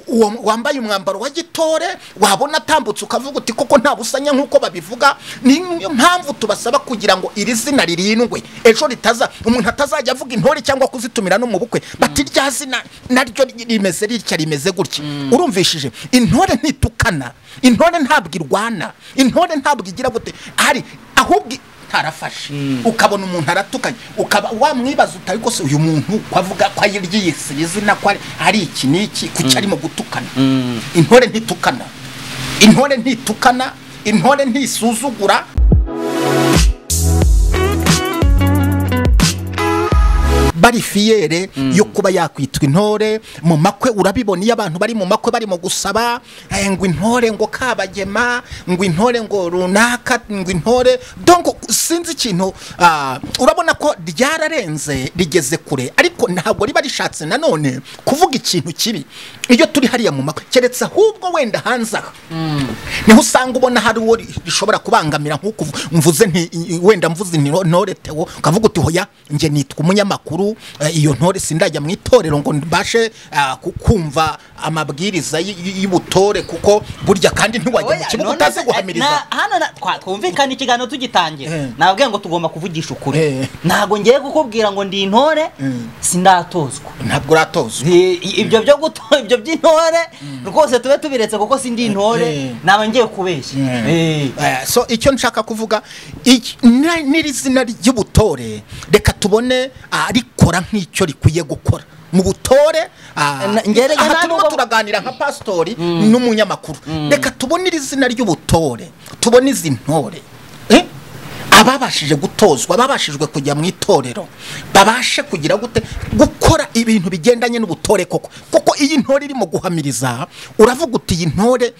uwo wambaye umwambaro wa gitore wabona atambutse ukavuga uti koko nta busanya nk'uko babivuga niyo mpamvu tubasaba kugira ngo iri zina ririndwe ejo ritaza umuntu atazajya avuga intore cyangwa kuzitumira no mu bukwe bati rya zina naryo rimeze ritya rimeze gutya urumvishije intore ntitukana intore ntabwo irwana intore ntabwo igira gute hari ahubwo ntarafashe ukabona umuntu aratukanye ukaba wamwibaza utari rwose uyu muntu wavuga ko ayiryise izina ko ari iki n'iki kuki arimo gutukana intore ntitukana intore ntitukana intore ntisuzugura barifiyere yo kuba yakwitwa intore mu makwe urabibona iyo abantu bari mu makwe barimo gusaba ngo intore ngo kabagema ngo intore ngo runaka ngo intore dongo sinzi ikintu urabona ko ryararenze rigeze kure ariko ntabwo riba rishatse nanone kuvuga ikintu kibi iyo turi hariya mu makwe keretse ahubwo wenda hanze aha niho usanga ubona hari uwo rishobora kubangamira nk'uko mvuze wenda mvuze intore tewo ukavuga uti hoya njye nitwa umunyamakuru iyo ntore sindajya mu itorero ngo mbashe kumva amabwiriza y'ubutore kuko burya kandi ntiwajya mu kibuga utazi guhamiriza hano twumvikana ikiganiro tugitangira ntabwo ngo tugomba kuvugisha ukuri ntabwo ngiye kukubwira ngo ndi intore sindatozwa ntabwo uratozwa ibyo byo gutora ibyo by'intore rwose tube tubiretse kuko sindi intore naba ngiye kubeshya so icyo nshaka kuvuga n'iri zina ry'ubutore reka tubone rikora nk'icyo rikwiye gukora mu butore aha turimo turaganira nka pasitori n'umunyamakuru reka tubone iri zina ry'ubutore tubone izi ntore ababashije gutozwa babashijwe kujya mu itorero babashe kugira gute gukora ibintu bigendanye n'ubutore koko kuko iyi ntore irimo guhamiriza uravuga uti iyi ntore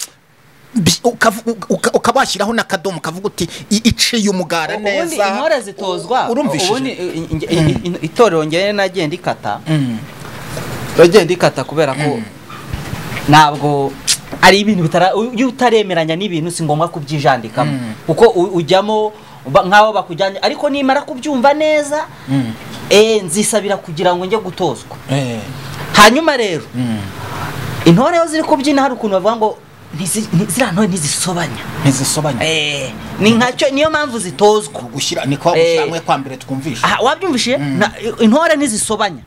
ukabashyiraho n'akadomo ukavuga uti iciye umugara neza intore zitozwa urumvishije itorero ngere nagenda ikata uragenda ikata kubera ko ntabwo ari ibintu iyo utaremeranya n'ibintu si ngombwa kubyijandikamo kuko ujyamo nk'aho bakujyanye ariko nimara kubyumva neza nzisabira kugira ngo njye gutozwa hanyuma rero intore iyo ziri kubyina hari ukuntu bavuga ngo ziriya ntore ntizisobanya ntizisobanya ni nkacyo niyo mpamvu zitozwa gushyira ni kwa gushyira kwa mbere twumvishe wabyumvishije intore ntizisobanya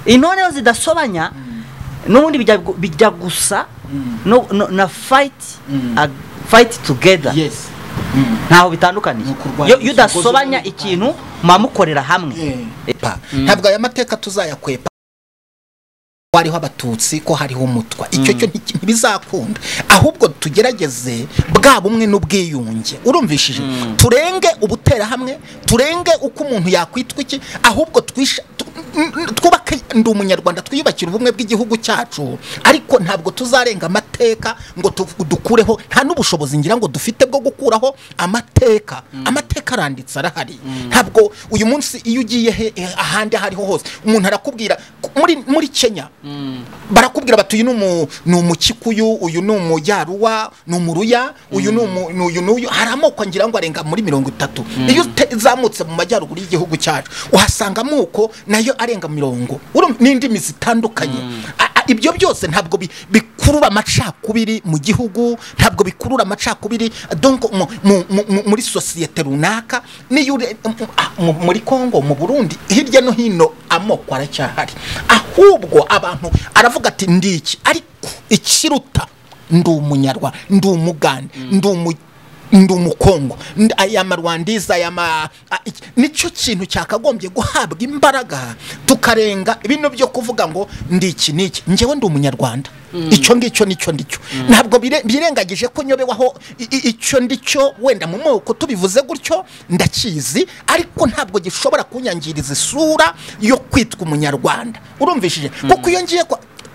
intore iyo zidasobanya n'ubundi bijya gusa na fayiti fayiti tugeda ntaho bitandukaniye iyo udasobanya ikintu muba mukorera hamwe ntabwo aya mateka tuzayakwepa hariho abatutsi ko hariho umutwa icyo cyo ntibizakunda ahubwo tugerageze bwa bumwe n'ubwiyunge urumvishije turenge ubuterahamwe turenge uko umuntu yakwitwa iki ahubwo twubake ndi umunyarwanda twiyubakira ubumwe bw'igihugu cyacu ariko ntabwo tuzarenga amateka ngo dukureho nta n'ubushobozi ngira ngo dufite bwo gukuraho amateka amateka aranditse arahari ntabwo uyu munsi iyo ugiye ahandi aho ariho hose umuntu arakubwira muri kenya barakubwira bati uyu ni umukikuyu uyu ni umujyaruwa ni umuruya uyu ni uyu n'uyu hari amoko ngira ngo arenga muri mirongo itatu iyo utazamutse mu majyaruguru y'igihugu cyacu uhasanga amoko nayo arenga mirongo n'indimi zitandukanye ibyo byose ntabwo bikurura amacakubiri mu gihugu ntabwo bikurura amacakubiri muri sosiyete runaka muri congo mu burundi hirya no hino amoko aracyahari ahubwo abantu aravuga ati ndiki ariko ikiruta ndi umunyarwanda ndi umugande ndi umunyarwanda ndi umukongo aya marwandiza aya ma nicyo kintu cyakagombye guhabwa imbaraga tukarenga bino byo kuvuga ngo ndi iki n'iki ngewe ndi umunyarwanda icyo ngicyo nicyo ndicyo ntabwo birengagije ko nyobewaho icyo ndicyo wenda mu moko tubivuze gutyo ndakizi ariko ntabwo gishobora kunyangiriza isura yo kwitwa umunyarwanda urumvishije kuko iyo ngiye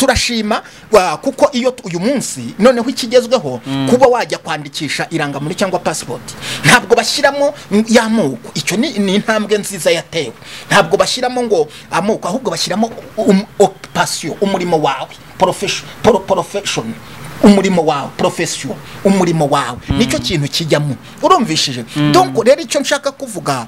turashima kuko iyo uyu munsi noneho ikigezweho kuba wajya kwandikisha irangamuntu cyangwa pasipoti ntabwo bashyiramo y'amoko icyo ni intambwe nziza yatewe ntabwo bashyiramo ngo amoko ahubwo bashyiramo opasiyo umurimo wawe porofeshoni umurimo wawe porofesiyo umurimo wawe nicyo kintu kijyamo urumvishije rero icyo nshaka kuvuga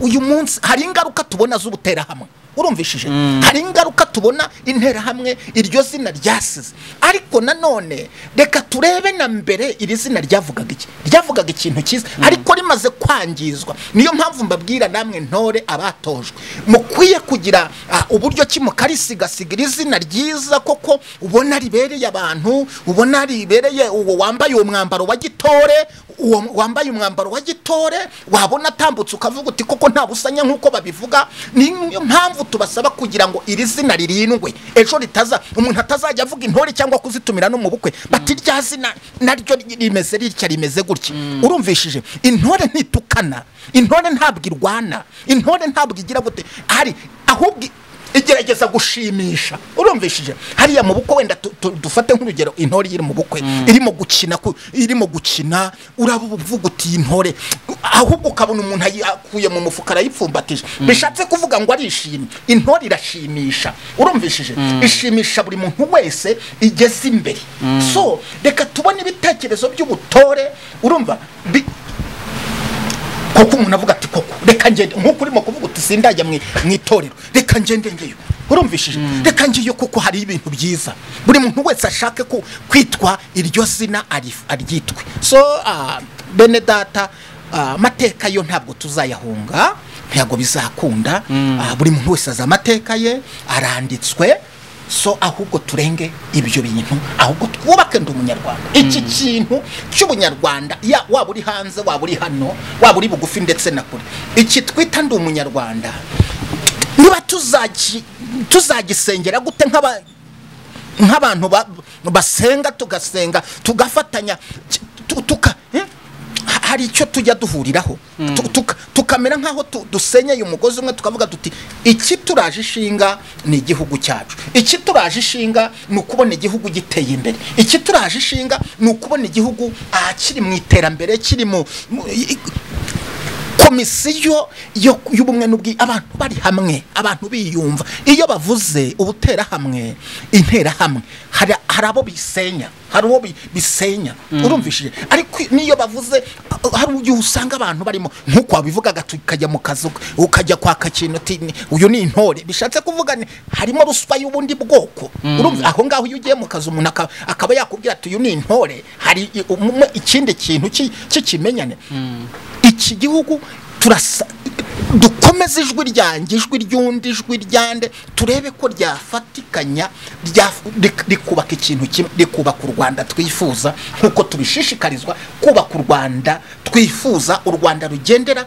uyu munsi hari ingaruka tubona z'ubuterahamwe urumvishije hari ingaruka tubona interahamwe iryo zina ryasize ariko nanone reka turebe na mbere iri zina ryavugaga iki ryavugaga ikintu cyiza ariko rimaze kwangizwa niyo mpamvu mbabwira namwe ntore abatojwe mukwiye kugira uburyo ki mukarisigasira iri zina ryiza koko ubona ribereye abantu ubona ribereye uwo wambaye uwo mwambaro wa gitore uwo wambaye umwambaro wa gitore wabona atambutse ukavuga uti koko nta busanya nk'uko babivuga niyo mpamvu tubasaba kugira ngo iri zina ririndwe ejo ritaza umuntu atazajya avuga intore cyangwa kuzitumira no mu bukwe bati rya zina naryo rimeze ritya rimeze gutya urumvishije intore ntitukana intore ntabwo irwana intore ntabwo igira gute hari ahubwo igerageza gushimisha urumvishije hariya mu bukwe wenda dufate nk'urugero intore iri mu bukwe irimo gukina irimo gukina uravuga uti iyi ntore ahubwo ukabona umuntu akuye mu mufuka arayipfumbatije bishatse kuvuga ngo arishimye intore irashimisha urumvishije ishimisha buri muntu wese igeze imbere so reka tubone ibitekerezo by'ubutore urumva koko umuntu avuga ati koko reka ngende nk'uko urimo kuvuga uti sindajya mu itorero reka ngende ngeyo urumvishije reka ngiyo kuko hari ibintu byiza buri muntu wese ashake kwitwa iryo zina aryitwe so bene data amateka yo ntabwo tuzayahunga ntabwo bizakunda buri muntu wese azi amateka ye aranditswe so ahubwo turenge ibyo bintu ahubwo twubake ndi umunyarwanda iki kintu cy'ubunyarwanda waba uri hanze waba uri hano waba uri bugufi ndetse na kure iki twita ndi umunyarwanda niba tuzagisengera gute nk'abantu basenga tugasenga tugafatanya tuka hari icyo tujya duhuriraho tukamera nk'aho dusenyeye umugozi umwe tukavuga duti iki turaje ishinga ni igihugu cyacu iki turaje ishinga ni ukubona igihugu giteye imbere iki turaje ishinga ni ukubona igihugu kiri mu iterambere kiri mu komisiyo y'ubumwe n'ubwi abantu bari hamwe abantu biyumva iyo bavuze ubuterahamwe interahamwe hari abo bisenya hari uwo bisenya urumvishije ariko niyo bavuze hari igihe usanga abantu barimo nk'uko wabivugaga tukajya mu kazu ukajya kwaka ikintu uyu ni intore bishatse kuvuga harimo ruswa y'ubundi bwoko aho ngaho iyo ugiye mu kazu umuntu akaba yakubwira ati uyu ni intore hari ikindi kintu cy'ikimenyane iki gihugu turasa dukomeze ijwi ryanjye ijwi ry'undi ijwi ryande turebe ko ryafatikanya rikubaka ikintu kimwe rikubaka u rwanda twifuza nk'uko tubishishikarizwa kubaka u rwanda twifuza u rwanda rugendera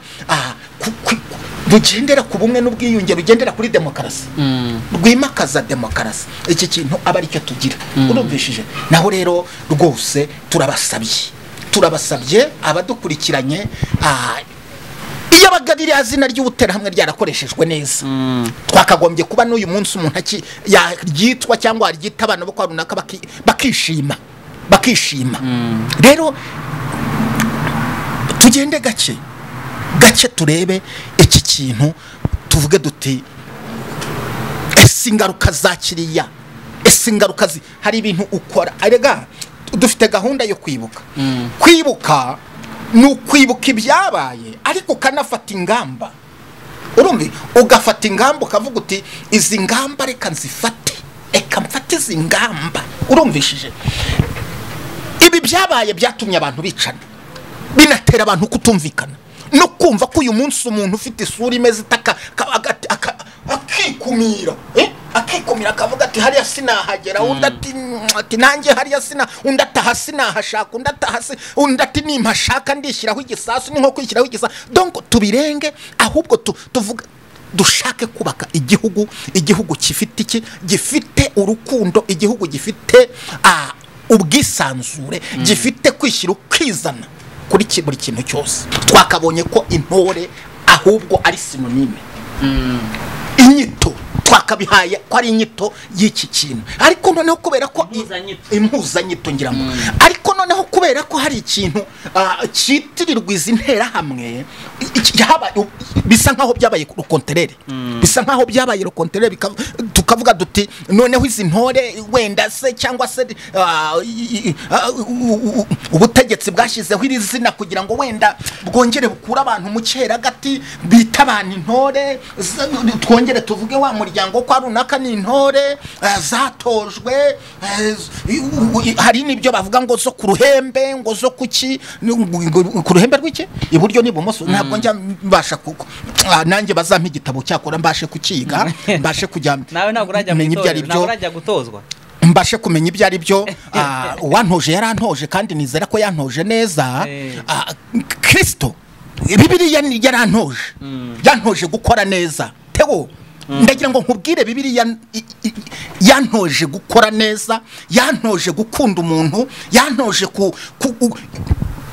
rugendera ku bumwe n'ubwiyunge rugendera kuri demokarasi rwimakaza demokarasi iki kintu aba aricyo tugira urumvishije naho rero rwose turabasabye turabasabye abadukurikiranye iyo abaga ririya zina ry'ubuterahamwe ryarakoreshejwe neza twakagombye kuba n'uyu munsi umuntu yaryitwa cyangwa yaryita abana bo kwa runaka bakishima bakishima rero tugende gake gake turebe iki kintu tuvuge duti ese ingaruka za kiriya ese ingaruka hari ibintu ukora arega dufite gahunda yo kwibuka kwibuka ni ukwibuka ibyabaye ariko ukanafata ingamba urumva ugafata ingamba ukavuga uti izi ngamba reka nzifate reka mfate izi ngamba urumvishije ibi byabaye byatumye abantu bicana binatera abantu kutumvikana no kumva ko uyu munsi umuntu ufite isura imeze itaka akikumira akikumira akavuga ati hariya sinahagera undi ati nanjye hariya sina undi ataha sinahashaka undi ataha undi ati nimashaka ndishyiraho igisasu ni nko kwishyiraho igisasu donko tubirenge ahubwo tuvuga dushake kubaka igihugu igihugu gifite iki gifite urukundo igihugu gifite ubwisanzure gifite kwishyira ukizana kuri buri kintu cyose twakabonye ko intore ahubwo ari sinonime inyito twakabihaye ko ari inyito y'iki kintu ariko noneho kubera ko impuzanyito ngira ngo ariko noneho kubera ko hari ikintu cyitirirwa izi nterahamwe bisa nkaho byabaye rukonterere bisa nkaho byabaye rukonterere tukavuga duti noneho izi ntore wenda se cyangwa se ubutegetsi bwashyizeho iri zina kugira ngo wenda bwongere bukure abantu mu cyeragati bita gutabana intore z- twongere tuvuge wa muryango kwa runaka ni intore eh, zatojwe eh, z- hari n'ibyo bavuga ngo zo ku ruhembe ngo zo kuki ni- ngo- ku ruhembe rw'iki iburyo n'ibumoso ntabwo njya mbasha kuko Ah, nanjye bazampa igitabo cyakora mbashe kukiga mbashe kujya nawe ntabwo urajya mu menya ibyo itorero ari ntabwo byo urajya gutozwa mbashe kumenya ibyo ari byo ah, uwantoje yarantoje kandi nizera ko yantoje neza Eh. Ah, kirisito bibiriya ni- yarantoje yantoje gukora neza tego ndagira ngo nkubwire bibiriya i- i- yantoje gukora neza yantoje gukunda umuntu yantoje ku ku- gu-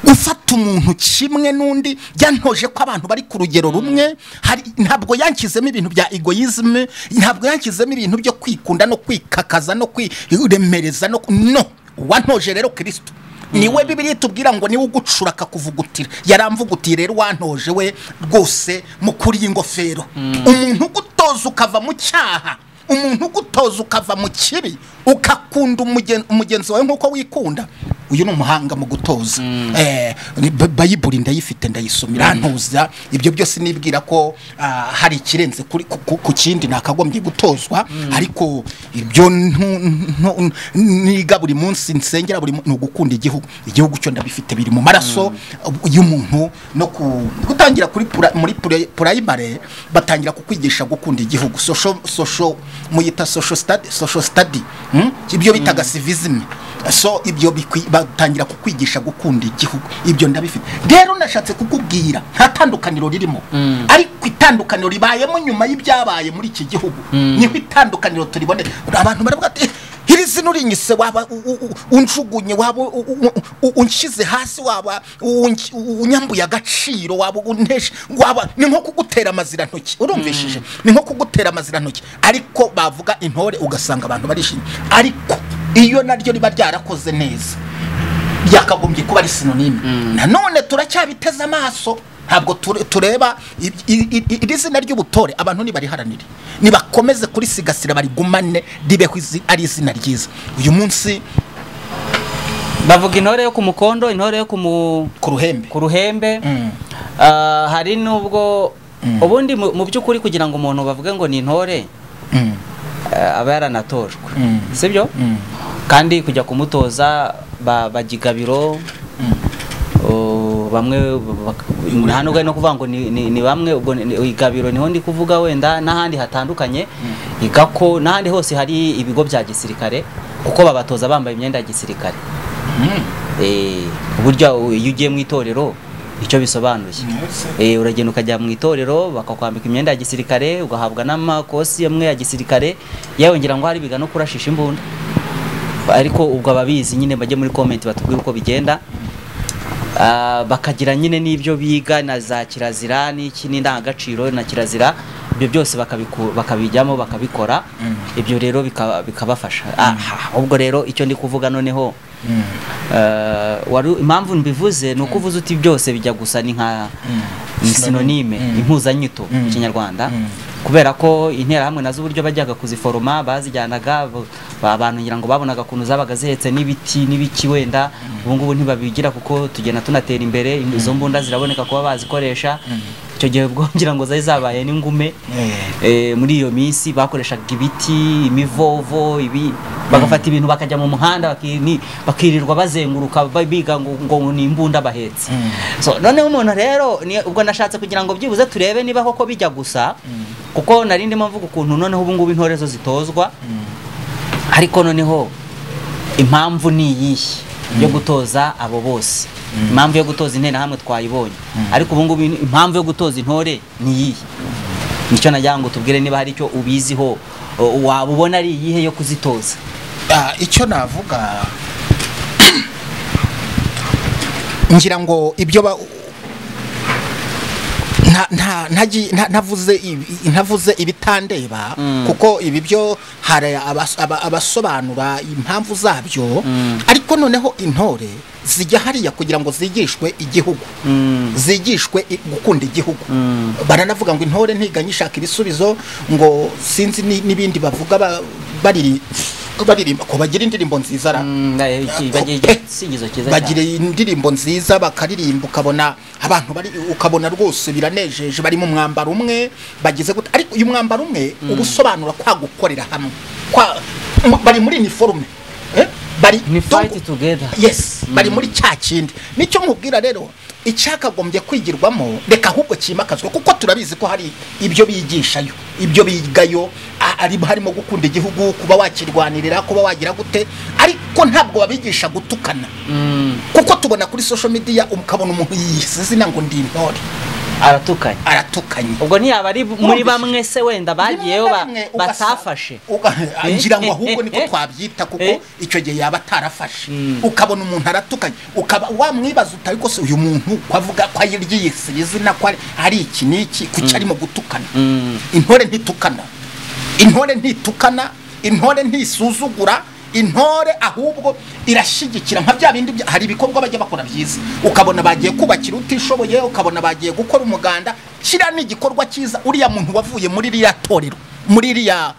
gufata umuntu kimwe n'undi yantoje ko abantu bari ku rugero rumwe hari ntabwo yankizemo ibintu bya egoisme ntabwo yankizemo ibintu byo kwikunda no kwikakaza no kwiremereza no ku- no wantoje rero kirisito niwe bibiri tubwira ngo niwe ugucura akakuvugutira yaramvugutiye rero wantoje we rwose mu kuri iyi ngofero umuntu ugutoza ukava mu cyaha umuntu ugutoza ukava mu kibi ukakunda umugen- umugenzi wawe nk'uko wikunda uyu ni umuhanga mu gutoza Eh, ni- ba- bayiburi ndayifite ndayisomira ntuza ibyo byose nibwira ko ah, hari ikirenze kuri- ku- ku ku kindi nakagombye gutozwa ariko ibyo ntu- ntu- niga buri munsi nsengera buri mu- ni ugukunda igihugu igihugu cyo ndabifite biri mu maraso y'umuntu no ku- gutangira kuri pura- muri pura- purayimare batangira kukwigisha gukunda igihugu social social muyita social study social study hmm? ibyo bitaga civism so ibyo bikwi- batangira kukwigisha gukunda igihugu ibyo ndabifite rero nashatse kukubwira nta tandukaniro ririmo ariko itandukaniro ribayemo nyuma y'ibyabaye muri iki gihugu niho itandukaniro turibonera abantu baravuga ati iri zino rinyise waba u- u- u- unjugunye waba u- u- u- unshyize hasi waba unki- unyambuye agaciro waba unteshe waba ni nko kugutera amazirantoki urumvishije ni nko kugutera amazirantoki ariko bavuga intore ugasanga abantu barishimye ariko iyo naryo riba ryarakoze neza byakagombye kuba ari sinonime nanone turacyabiteze amaso ntabwo ture- tureba i- i- i- iri zina ry'ubutore abantu nibariharanire nibakomeze kurisigasira barigumane ribeho izi- ari izina ryiza uyu munsi bavuga intore yo ku mukondo intore yo ku mu ku ruhembe ku ruhembe Mm. Ah, hari n'ubwo ubundi mu mu by'ukuri kugira ngo umuntu bavuge ngo ni intore Mm. ah, aba yaranatojwe Mm. sibyo Mm. kandi kujya kumutoza ba- bajya igabiro Oh, bamwe bak- nta nubwo ari no kuvuga ngo ni, ni, ni bamwe ubwo ni- ni- igabiro niho ndi kuvuga wenda n'ahandi hatandukanye igako n'ahandi hose hari ibigo bya gisirikare kuko babatoza bambaye imyenda ya gisirikare Mm. Eh, burya u- iyo ugiye mu itorero icyo bisobanuye Eh, uragenda ukajya mu itorero bakakwambika imyenda ya gisirikare ugahabwa n'amakosi amwe ya gisirikare yewe ngira ngo hari biga no kurashisha imbunda ariko ubwo ababizi nyine bajye muri comment batubwire uko bigenda Ah, bakagira nyine n'ibyo biga na za kirazira n'iki n'indangagaciro na kirazira ibyo byose bakabiku- bakabijyamo bakabikora ibyo rero bika- bikabafasha Aha, ahubwo rero icyo ndi kuvuga noneho eh, wari impamvu mbivuze ni uko uvuze uti byose bijya gusa ni nka ni sinonime impuzanyito mu kinyarwanda kubera ko interahamwe nazo uburyo bajyaga kuziforoma bazijyanaga bo- abantu ngira ngo babonaga ukuntu zabaga zihetse n'ibiti n'ibiki wenda ubu ngubu ntibabigira kuko tugenda tunatera imbere izo mbunda ziraboneka kuba bazikoresha icyo gihe ubwo ngira ngo zari zabaye n'ingume Eh, muri iyo minsi bakoreshaga ibiti imivovo ibi bagafata ibintu bakajya mu muhanda baki- ni- bakirirwa bazenguruka ba- biga ngo ngo ni imbunda bahetse so noneho umuntu rero ni- ubwo nashatse kugira ngo byibuze turebe niba koko bijya gusa kuko nari ndimo mvuga ukuntu noneho ubu ngubu intore zo zitozwa ariko noneho impamvu ni iyihe yo gutoza abo bose impamvu yo gutoza interahamwe twayibonye ariko ubu ngubu impamvu yo gutoza intore ni iyihe nicyo nagira ngo tubwire niba hari icyo ubiziho o- waba ubona ari iyihe yo kuzitoza Ah, icyo navuga ngira ngo ibyo ba nta- nta- ntagi- nta- ntavuze ibi- ntavuze ibitandeba kuko ibi byo hari abas- aba- abasobanura impamvu zabyo ariko noneho intore zijya hariya kugira ngo zigishwe igihugu zigishwe i- gukunda igihugu baranavuga ngo intore ntiganya ishaka ibisubizo ngo sinzi ni- n'ibindi bavuga ba- bariri baririmba ko bagira indirimbo nziza ra bagira igisingizo cyiza bagira cyane indirimbo nziza bakaririmba ukabona abantu bari ukabona rwose biranejeje bari mu mwambaro umwe bagize gute ariko uyu mwambaro umwe uba usobanura kwa gukorera hamwe kwa mu- bari muri uniforme eh? bari ni fayiti don't- tugeda yes bari muri cya kindi nicyo mubwira rero icyakagombye kwigirwamo reka ahubwo cyimakazwe kuko turabizi ko hari ibyo bigishayo ibyo bigayo a- ari harimo gukunda igihugu kuba wakirwanirira kuba wagira gute ariko ntabwo babigisha gutukana kuko tubona kuri social media ukabona umuntu yiyise izina ngo ndi intore aratukanye aratukanye ubwo ntiyaba ari muri Wumvise? bamwe se wenda bagiyeyo ba- Rimwe na rimwe ugasa- batafashe uga- Eh, ngira ngo eh, ahubwo eh, niko eh. twabyita Eh. kuko icyo gihe yaba atarafashe Mm. ukabona umuntu aratukanye ukaba wamwibaza uti ariko se uyu muntu ko avuga ko aryiyise izina ko ari- ari iki n'iki kuki arimo gutukana Mm. intore ntitukana intore ntitukana intore ntisuzugura intore ahubwo irashyigikira nka bya bindi bya- hari ibikorwa bajya bakora byiza ukabona bagiye kubakira utishoboye ukabona bagiye gukora umuganda kiriya ni igikorwa cyiza uriya muntu wavuye muri ririya torero muri ririya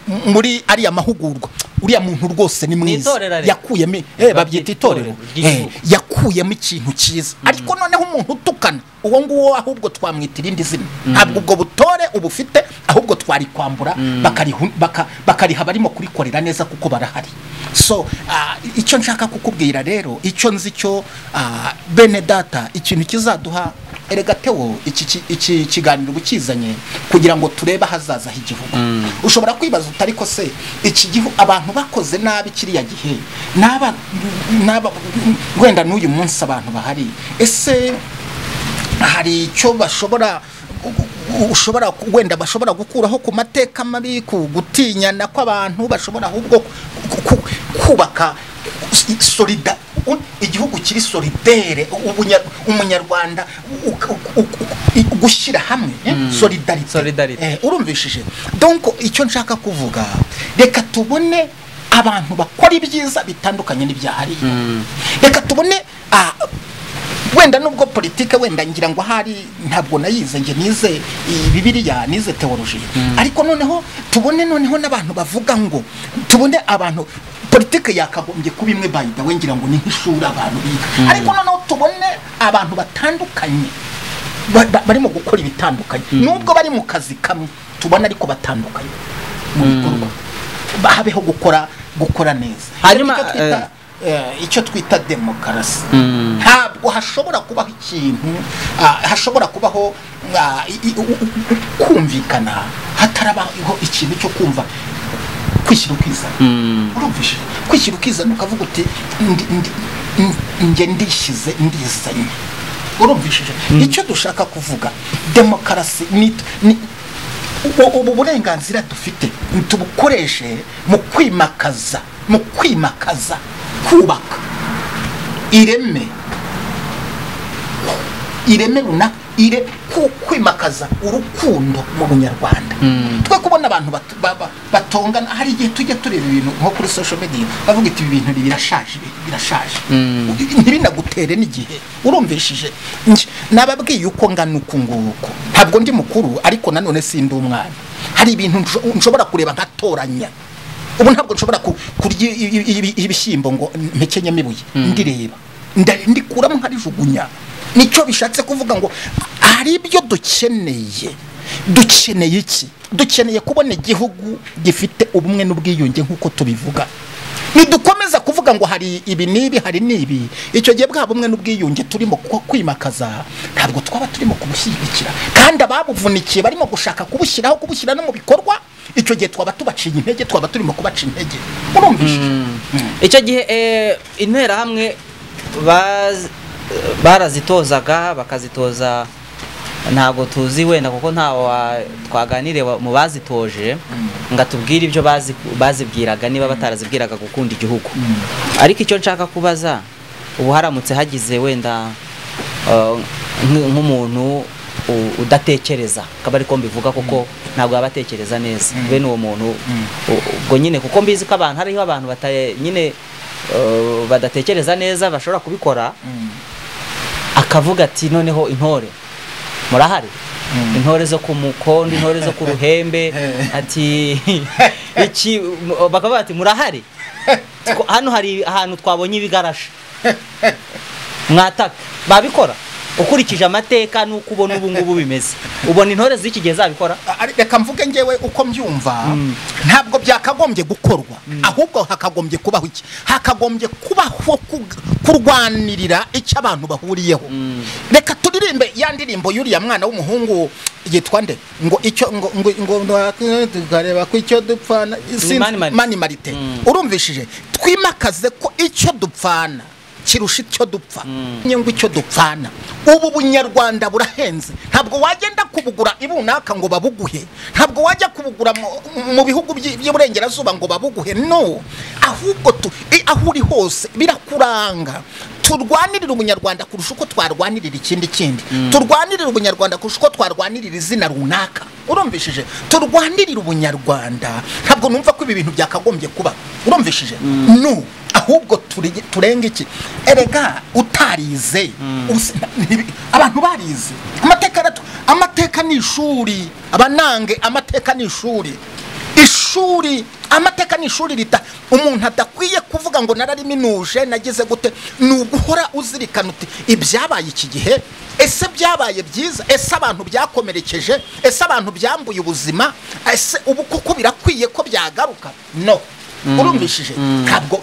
m- muri ariya mahugurwa uriya muntu rwose ni mwiza itorero ariko. yakuyemo eh, babyita Babyita itorero itorero Eh, ry'igihugu. yakuyemo ikintu cyiza ariko noneho umuntu utukana uwo nguwo ahubwo twamwita irindi zina ntabwo ubwo butore ubufite ahubwo twarikwambura bakarihu- baka- bakariha barimo kurikorera neza kuko barahari so ah, icyo nshaka kukubwira rero icyo nzi cyo ah, bene data ikintu kizaduha erega tewo iki ki- iki kiganiro ukizanye kugira ngo turebe ahazaza h'igihugu ushobora kwibaza uti ariko se iki gihugu abantu bakoze nabi kiriya gihe n'aba n'aba wenda n'uyu munsi abantu bahari ese hari icyo bashobora u- u- ushobora ku- wenda bashobora gukuraho ku mateka mabi ku gutinyana kw'abantu bashobora ahubwo ku- ku- kubaka i- solida u- igihugu kiri solidere ubunya- umunyarwanda u- u- u- u- i- gushyira hamwe eh? solidarite Solidarite. Eh, urumvishije donc icyo nshaka kuvuga reka tubone abantu bakora ibyiza bitandukanye n'ibyahariya reka tubone ah, wenda nubwo politike wenda ngira ngo ahari ntabwo nayize nge nize i- bibiliya nize teoloji ariko noneho tubone noneho n'abantu bavuga ngo tubone abantu politike yakagombye kuba imwe by the way ngira ngo ni nk'ishuri abantu biga ariko noneho tubone abantu batandukanye ba- ba- barimo gukora ibitandukanye nubwo bari mu kazi kamwe tubona ariko batandukanye mu bikorwa Ba- habeho gukora gukora neza Hanyuma, Icyo twita- eh, icyo twita demokarasi ntabwo hashobora kubaho ikintu ah, hashobora kubaho ah, i- i- u- u- u- kumvikana hatarabaho ikintu cyo kumva kwishyira ukizana urumvishe kwishyira ukizana ukavuga uti ndi- ndi- ndi- njye ndishyize ndizanye urumvishije icyo dushaka kuvuga demokarasi ni ni- u- ubu burenganzira dufite tubukoreshe mu kwimakaza mu kwimakaza kubaka ireme ireme runaka ire ku- kwimakaza urukundo mu bunyarwanda twe kubona abantu batu- ba- ba- batongana hari igihe tujya tureba ibintu nko kuri social media bavuga iti ibi bintu birashaje ibi birashaje ntibinagutere n'igihe urumvishije Nje- nababwiye uko ngana uku nguku ntabwo ndi mukuru ariko nanone sindi umwana hari ibintu nsho- nshobora kureba nkatoranya ubu ntabwo nshobora ku- kurya i- i- i- ibishyimbo ngo mpekenyemo ibuye ndireba nda- ndikuramo nkarijugunya nicyo bishatse kuvuga ngo hari ibyo dukeneye dukeneye iki dukeneye kubona igihugu gifite ubumwe n'ubwiyunge nk'uko tubivuga nidukomeza kuvuga ngo hari ibi n'ibi hari n'ibi icyo gihe bwa bumwe n'ubwiyunge turimo ku- kwimakaza ntabwo twaba turimo kubushyigikira kandi ababuvunikiye barimo gushaka kubushyiraho kubushyira no mu bikorwa icyo gihe twaba tubaciye intege twaba turimo kubaca intege urumvishije icyo gihe eh, interahamwe baz- barazitozaga bakazitoza ntabwo tuzi wenda kuko ntawe wa- twaganiriye wa- mu bazitoje ngo atubwire ibyo bazi- bazibwiraga niba batarazibwiraga gukunda igihugu ariko icyo nshaka kubaza ubu haramutse hagize wenda eh, nk- nk'umuntu u- udatekereza akaba ariko mbivuga kuko ntabwo yaba atekereza neza bene uwo muntu u- ubwo nyine kuko mbizi ko abantu hariho abantu bata- nyine eh, badatekereza neza bashobora kubikora akavuga ati noneho intore murahari intore zo ku mukondo intore zo ku ruhembe ati iki bakaba bati murahari hano hari ahantu twabonye ibigarasha mwataka babikora ukurikije amateka n'uko ubona ubu ngubu bimeze ubona intore z'iki gihe zabikora reka mvuge ngewe uko mbyumva ntabwo byakagombye gukorwa ahubwo hakagombye kubaho iki hakagombye kubaho kurwanirira icyo abantu bahuriyeho reka turirimbe ya ndirimbo y'uriya mwana w'umuhungu yitwa nde ngo icyo ngo ngo tukareba ko icyo dupfana mani marite urumvishije twimakaze ko icyo dupfana kirusha icyo dupfa nyungu icyo dupfana ubu bunyarwanda burahenze ntabwo wagenda kubugura ibunaka ngo babuguhe ntabwo wajya kubugura mu bihugu by'iburengerazuba ngo babuguhe no ahubwo aho uri hose birakuranga turwanirira ubunyarwanda kurusha uko twarwanirira ikindi kindi turwanirira ubunyarwanda kurusha uko twarwanirira izina runaka urumvishije turwanirira ubunyarwanda ntabwo numva ko ibi bintu byakagombye kuba urumvishije no ahubwo turenga iki erega utarize abantu barize amateka amateka ni ishuri abanange amateka ni ishuri ishuri amateka ni ishuri rita umuntu adakwiye kuvuga ngo narariminuje nagize gute ni uguhora uzirikana uti ibyabaye iki gihe ese byabaye byiza ese abantu byakomerekeje ese abantu byambuye ubuzima ese ubu kuko birakwiye ko byagaruka no urumvishije ntabwo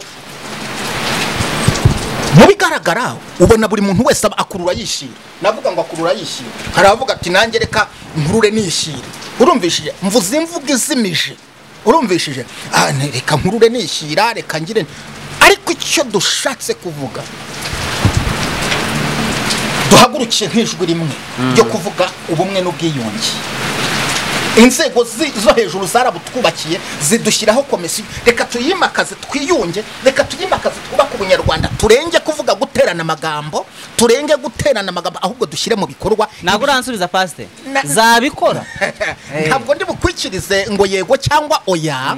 mu bigaragara ubona buri muntu wese akurura yishira navuga ngo akurura yishira hari abavuga ati nange reka nkurure nishira urumvishije mvuze imvuga izimije urumvishije reka nkurure nishyira reka ngire ariko icyo dushatse kuvuga duhagurukiye nk'ijwi rimwe ryo kuvuga ubumwe n'ubwiyunge inzego zo hejuru zarabutwubakiye zidushyiraho komisiyo reka tuyimakaze twiyunge reka tuyimakaze twubake ubunyarwanda turenge kuvuga guterana amagambo turenge guterana amagambo ahubwo dushyire mu bikorwa ntabwo uransubiza pasite zabikora ntabwo ndi bukwikirize ngo yego cyangwa oya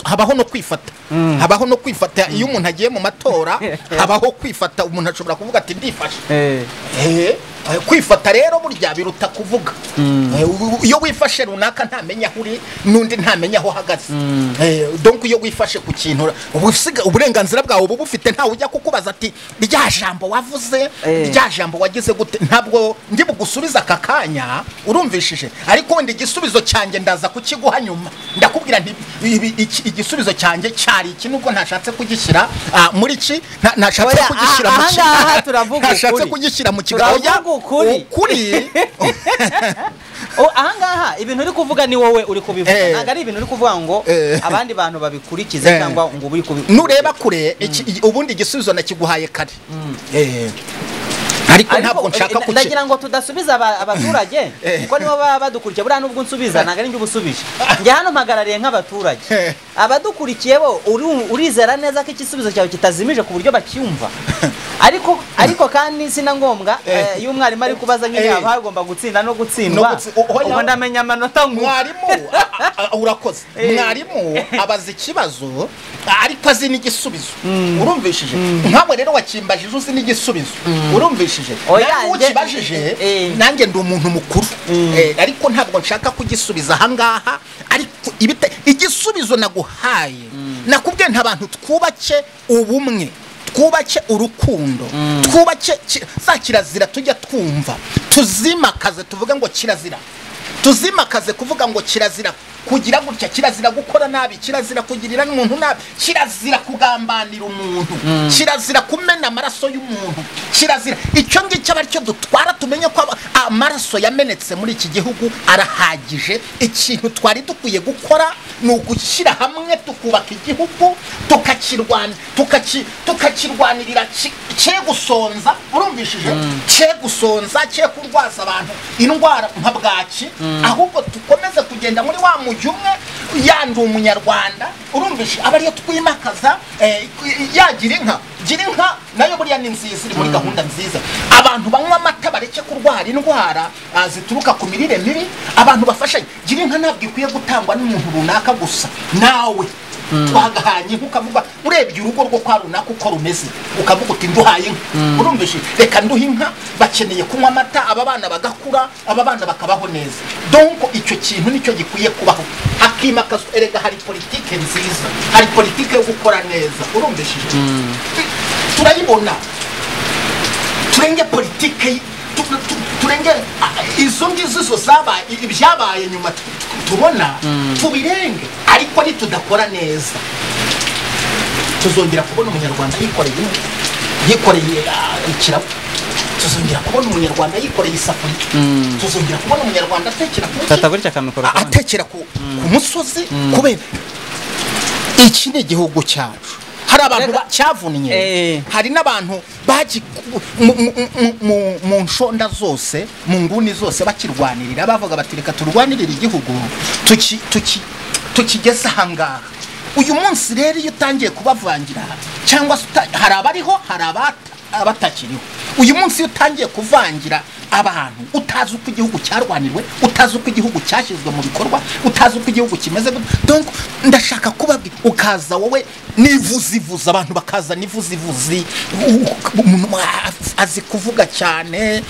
habaho no kwifata habaho no kwifata iyo umuntu agiye mu matora habaho kwifata umuntu ashobora kuvuga ati ndifashe kwifata rero burya biruta kuvuga iyo wifashe runaka ntamenya aho uri n'undi ntamenya aho ahagaze donko iyo wifashe ku kintu uburenganzira bwawe uba bufite ntawe ujya kukubaza ati rya jambo wavuze rya jambo wagize gute ntabwo ndi bugusubiza aka kanya urumvishije ariko wenda igisubizo cyanjye ndaza kukiguha nyuma ndakubwira igisubizo cyanjye cyari iki nubwo ntashatse kugishyira muri iki ntashatse kugishyira mu kigo ntashatse kugishyira mu kigo ukuri ahangaha ibintu uri kuvuga ni wowe uri kubivuga ntabwo ari ibintu uri kuvuga ngo abandi bantu babikurikize cyangwa ngo ube uri kubivuga nureba kure ubundi igisubizo nakiguhaye kare ariko ntabwo nshaka kuki ndagira ngo tudasubiza abaturage kuko nibo baba badukurikiye buriya nubwo unsubiza ntabwo ari njye ubusubije njye hano mpagarariye nk'abaturage abadukurikiye bo urizera neza ko igisubizo cyawe kitazimije ku buryo bacyumva ariko ariko kandi si na ngombwa iyo umwarimu ari kubaza nk'iyaba hagomba gutsinda no gutsindwa ubu ndamenya amanota mwarimu urakoze mwarimu abaza ikibazo ariko azi n'igisubizo urumvishije nkawe rero wakimbajije uzi n'igisubizo urumvishije nawe ukibajije nanjye ndi umuntu mukuru ariko ntabwo nshaka kugisubiza ahangaha ariko igisubizo naguhaye nakubwiye nta bantu twubake ubumwe twubake urukundo twubake za kirazira tujya twumva tuzimakaze tuvuge ngo kirazira tuzimakaze kuvuga ngo kirazira kugira gutya kirazira gukora nabi kirazira kugirira n'umuntu nabi kirazira kugambanira umuntu kirazira kumena amaraso y'umuntu kirazira icyo ngicyo aba aricyo dutwara tumenye ko amaraso yamenetse muri iki gihugu arahagije ikintu twari dukwiye gukora ni ugushyira hamwe tukubaka igihugu tukakirwanirira cye gusonza urumvishije cye gusonza cye kurwaza abantu indwara nka bwaki ahubwo dukomeze kugenda muri wa mujyi umwe yandi umunyarwanda urumvishe aba ariyo twimakaza yagira inka gira inka nayo buriya ni nziza iri muri gahunda nziza abantu banywa amata bareke kurwara indwara zituruka ku mirire mibi abantu bafashanye gira inka ntabwo ikwiye gutangwa n'umuntu runaka gusa nawe twagahanye nk'ukavuga urebye urugo rwo kwa runaka uko rumeze ukavuga uti nduhaye inka urumvishe reka nduhe inka bakeneye kunywa amata aba bana bagakura aba bana bakabaho neza donko icyo kintu nicyo gikwiye kubaho hakimakazwa erega hari politike nziza hari politike yo gukora neza urumvishije turayibona turenge politike turenge izo ngizo zo zabaye ibyabaye nyuma tubona tubirenge ariko nitudakora neza tuzongera kubona umunyarwanda yikoreye yikoreye ikirabo tuzongera kubona umunyarwanda yikoreye isafuriya tuzongera kubona umunyarwanda atekera atekera ku musozi kubera iki ni igihugu cyacu hari abantu cyavunnye hari n'abantu baji mu nshonda zose mu nguni zose bakirwanirira bavuga bati reka turwanirire igihugu tukigeze ahangaha uyu munsi rero iyo utangiye kubavangira cyangwa se hari abariho hari abatakiriho uyu munsi iyo utangiye kuvangira abantu utazi uko igihugu cyarwanirwe utazi uko igihugu cyashyizwe mu bikorwa utazi uko igihugu kimeze donc ndashaka kubabwira ukaza wowe n'ivuzivuzi abantu bakaza n'ivuzivuzi umuntu azi kuvuga cyane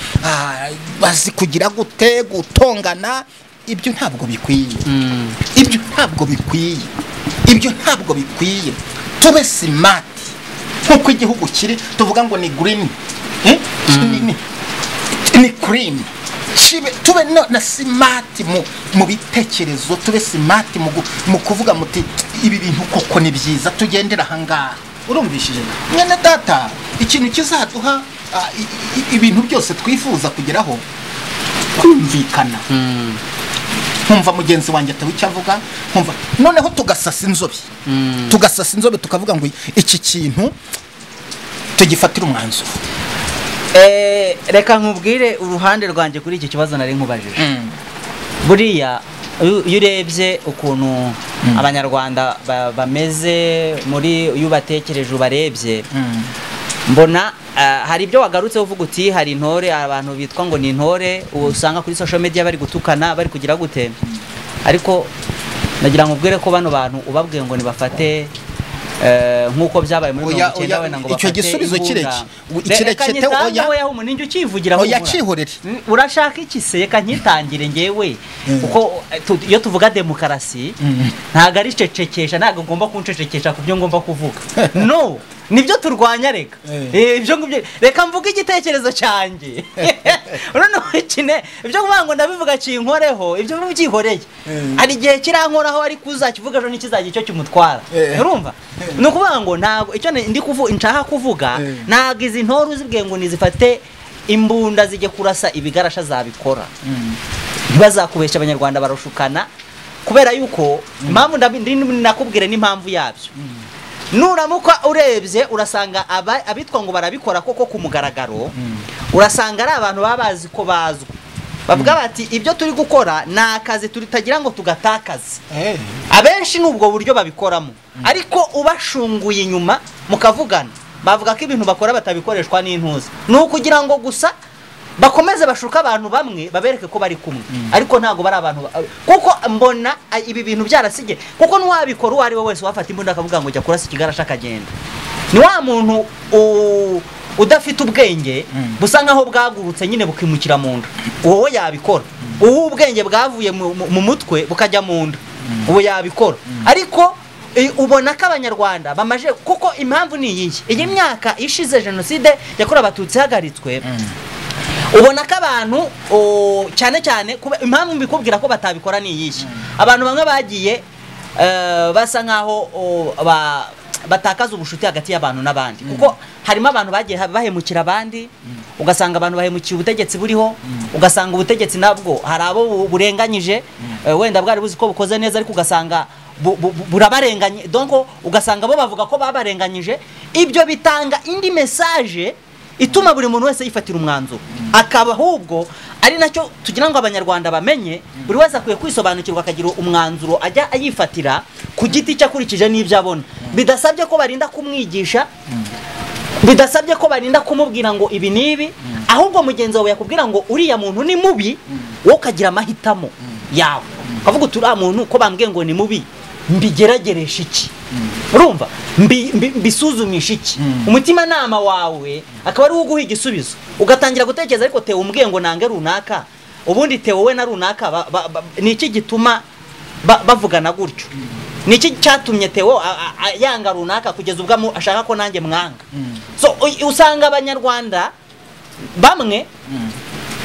azi kugira gute gutongana ibyo ntabwo bikwiye ibyo ntabwo bikwiye ibyo ntabwo bikwiye tube simati nk'uko igihugu kiri tuvuga ngo ni girini ni kurimi tube na simati mu bitekerezo tube simati mu kuvuga muti ibi bintu koko ni byiza tugendera ahangaha urumvishije mwene data ikintu kizaduha ibintu byose twifuza kugeraho kumvikana nkumva mugenzi wanjye ataba icyo avuga nkumva noneho tugasasa inzobe tugasasa inzobe tukavuga ngo iki kintu tugifatire umwanzuro reka nkubwire uruhande rwanjye kuri iki kibazo nari nkubajije buriya iyo urebye ukuntu abanyarwanda bameze muri iyo ubatekereje ubarebye mbona hari ibyo wagarutse uvuga uti hari intore abantu bitwa ngo ni intore usanga kuri social media bari gutukana bari kugira gute ariko nagira ngo ubwire ko bano bantu ubabwiye ngo nibafate nk'uko byabaye muri mirongo icyenda wenda ngo icyo gisubizo kireke kirekete oya oya umuntu ukivugira ngo yakihorere urashaka iki se reka nkitangire ngewe kuko iyo tuvuga demokarasi ntabwo ari cecekesha ntabwo ngomba kuncecekesha ku byo ngomba kuvuga no nibyo turwanya reka ibyo ngibyo reka mvuge igitekerezo cyanjye noneho kine ibyo kuvuga ngo ndabivuga kinkoreho ibyo biba byihoreye hari igihe kirankoraho ariko uzakivuga ejo n'ikizajya icyo kimutwara urumva ni ukuvuga ngo ntabwo icyo nshaka kuvuga ntabwo izi ntore uzibwiye ngo nizifate imbunda zijye kurasa ibigarasha zabikora ntibazakubeshya abanyarwanda barushukana kubera yuko impamvu nakubwire n'impamvu yabyo nuramuka urebye urasanga abitwa ngo barabikora koko ku mugaragaro urasanga ari abantu baba bazi ko bazwi bavuga bati ibyo turi gukora ni akazi tutagira ngo tugatakaze abenshi ni ubwo buryo babikoramo ariko ubashunguye inyuma mukavugana bavuga ko ibintu bakora batabikoreshwa n'intuza ni ukugira ngo gusa bakomeze bashuka abantu bamwe babereke ko bari kumwe ariko ntabwo bari abantu kuko mbona ibi bintu byarasige kuko n'uwabikora uwo ari we wese wafata imbunda akavuga ngo jya kurasa ikigarasha akagenda ni wa muntu udafite ubwenge busa nkaho bwagurutse nyine bukimukira mu nda uwo we yabikora uwo ubwenge bwavuye mu mutwe bukajya mu nda ubu yabikora ariko ubona ko abanyarwanda bamaje kuko impamvu ni iyihe iyi myaka ishize jenoside yakorewe abatutsi ihagaritswe ubona ko abantu cyane cyane impamvu mbikubwira ko batabikora ni iyihe abantu bamwe bagiye basa nkaho batakaza ubucuti hagati y'abantu n'abandi kuko harimo abantu bagiye bahemukira abandi ugasanga abantu bahemukiye ubutegetsi buriho ugasanga ubutegetsi nabwo hari abo burenganyije wenda bwari buzi ko bukoze neza ariko ugasanga burabarenganye donko ugasanga bo bavuga ko babarenganyije ibyo bitanga indi mesaje ituma buri muntu wese yifatira umwanzuro akaba ahubwo ari nacyo tugira ngo abanyarwanda bamenye buri wese akwiye kwisobanukirwa akagira umwanzuro ajya ayifatira ku giti cye akurikije n'ibyo abona bidasabye ko barinda kumwigisha bidasabye ko barinda kumubwira ngo ibi n'ibi ahubwo mugenzi wawe yakubwira ngo uriya muntu ni mubi wowe ukagira amahitamo yawe ukavuga uriya muntu ko bambwiye ngo ni mubi mbigerageresha iki urumva mbi- mbi- mbisuzumisha iki umutimanama wawe akaba ari wo uguha igisubizo ugatangira gutekereza ariko tewe umbwiye ngo nange runaka ubundi tewe we na runaka ba- ba- ba- ni iki gituma ba- bavugana gutyo ni iki cyatumye tewo a- a- a- yanga runaka kugeza ubwo amu- ashaka ko nanjye mwanga so u- usanga abanyarwanda bamwe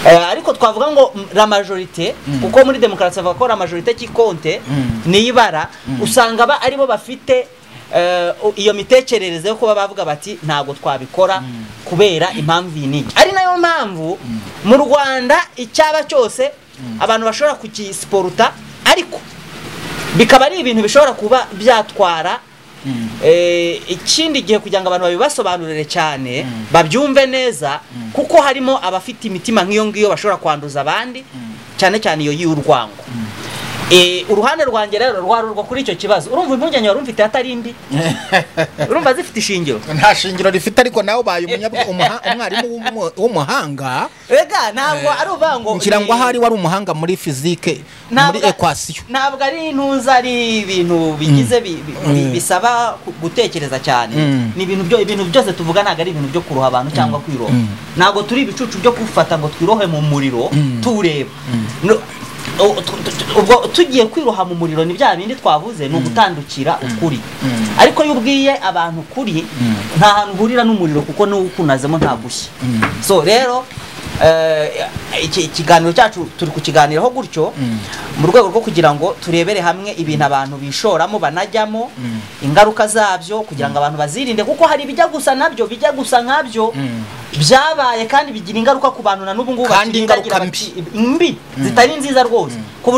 Eh, ariko twavuga ngo mm, la majorite kuko muri demokarasi bavuga ko la majorite kikonte ni ibara usanga ba aribo bafite eh, u- iyo mitekerereze yo kuba bavuga bati ntabwo twabikora kubera impamvu iyi n'iki ari nayo mpamvu mu rwanda icyaba cyose abantu bashobora kugisiporuta ariko bikaba ari ibintu bishobora kuba byatwara eh, ikindi gihe kugira ngo abantu babibasobanurire cyane babyumve neza kuko harimo abafite imitima nk'iyo ngiyo bashobora kwanduza abandi cyane cyane iyo y'urwango Eh, uruhande rwanjye rero rwarurwa kuri icyo kibazo urumva impungenge wari umfite atari mbi urumva zifite ishingiro nta shingiro rifite ariko nawe ubaye umunyabwe- umuha- umwarimu w'umu- w'umuhanga ega ntabwo ari uvuga ngo ngira ngo ni- ahari wari umuhanga muri fizike muri Ntabwo- ekwasiyo ntabwo ari intuza ari ibintu bigize bi- bi- bi- Mm. bisaba ku- gutekereza cyane Mm. ni ibintu byo ibintu byose tuvuga ntabwo ari ibintu byo kuroha abantu cyangwa kwiroha Mm. ntabwo turi ibicucu byo gufata ngo twirohe mu muriro Mm. tureba No, u- tu- tu- tu- ubwo tugiye kwiroha mu muriro ni bya bindi twavuze ni ugutandukira ukuri Mm. ariko iyo ubwiye abantu ukuri nta hantu uhurira n'umuriro kuko niwo ukunazemo nta gushya so rero eh, iki ikiganiro cyacu turi kukiganiraho gutyo mu rwego rwo kugira ngo turebere hamwe ibintu abantu bishoramo banajyamo ingaruka zabyo kugira ngo abantu bazirinde kuko hari ibijya gusa nabyo bijya gusa nkabyo byabaye kandi bigira ingaruka ku bantu na n'ubu ngubu Kandi bakirindagira ingaruka bati- mbi zitari nziza rwose ku buryo